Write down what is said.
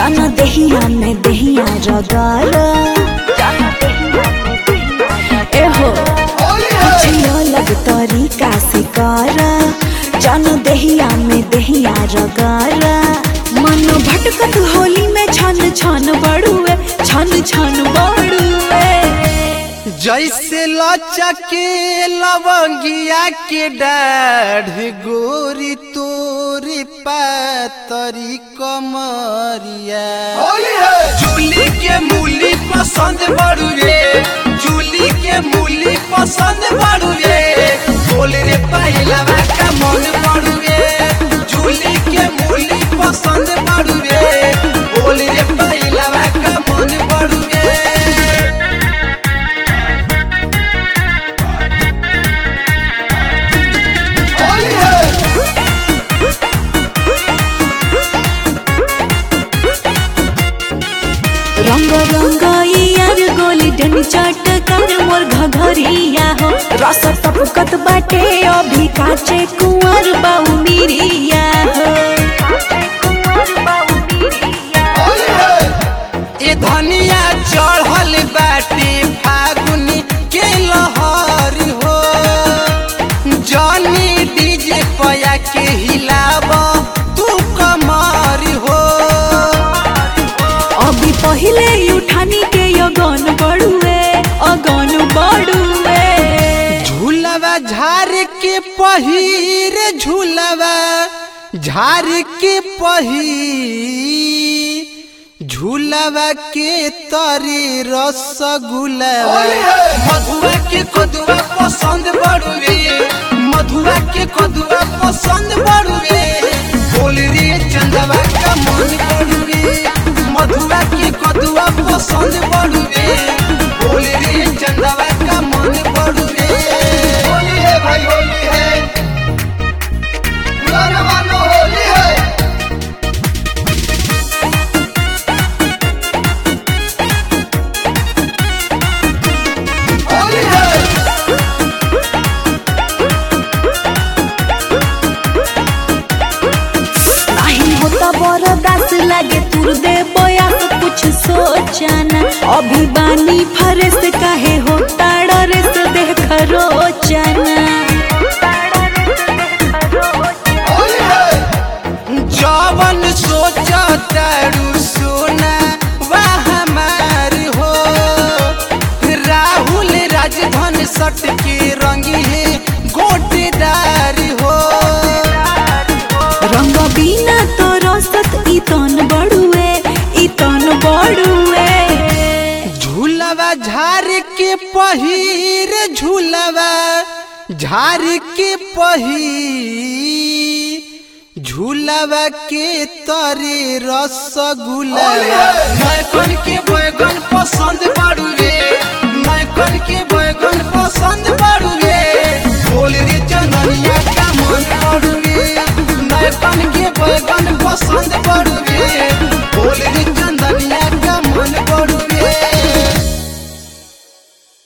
जान देहिया में देहिया रगार एहो कुछ अलग तरीका से कर जान देहिया में देहिया रगार मन भटकत होली में छन छन बड़ुए छन छन बड़ुए जैसे लचके लवंगिया के डाढ़ गोरी तोरी पातरी कमरिया जूली के मूली पसंद बड़ू रे जूली के मूली पसंद बड़ू रे बोल रे पहिलवा का मन बड़ू रे जूली के मूली पसंद बड़ू रे बोल रे पहिलवा का मन बड़ू रे रंग रंग यार गोल्डन चटकर मोर घघरिया हो रस टपकत बाटे अभी काचे कुंवर बाऊ मिरिया हो ए धनिया चढ़ल बाटे फागुनी के लहर हो जनी डीजे पया के हिलाब तू कमर हो अभी पहिले उठानी के अगन बड़ुए अगन बड़ुए झूलवा झार के पहिर झूलवा झार के पहिर झूलवा के तरे रसगुलवा मधुआ के कदुआ पसंद बड़ुए मधुआ के कदुआ पसंद बड़ुए बोल रे चंदवा का मन बड़ुए मधुआ के कदुआ पसंद बड़ुए बोल रे चंदवा का मन बड़ुए होली है भाई होली है पुराना मानो होली है होली है नहीं होता बरदास लागे तुर दे बया तो कुछ सोचना अभी बानी फरेस काहे होता डरेस देख रोचना जवन सोचा तारू सोना वह हमार हो राहुल राजधन सट के रंगी है गोटेदार हो रंग बिना तो रसत इतन बड़ुए इतन बड़ुए झूलवा झार के पहिर झूलवा झार के पहिर झूलवा के तरे रसगुलवा मैं कन के बैगन पसंद बाड़ू रे मैं कन के बैगन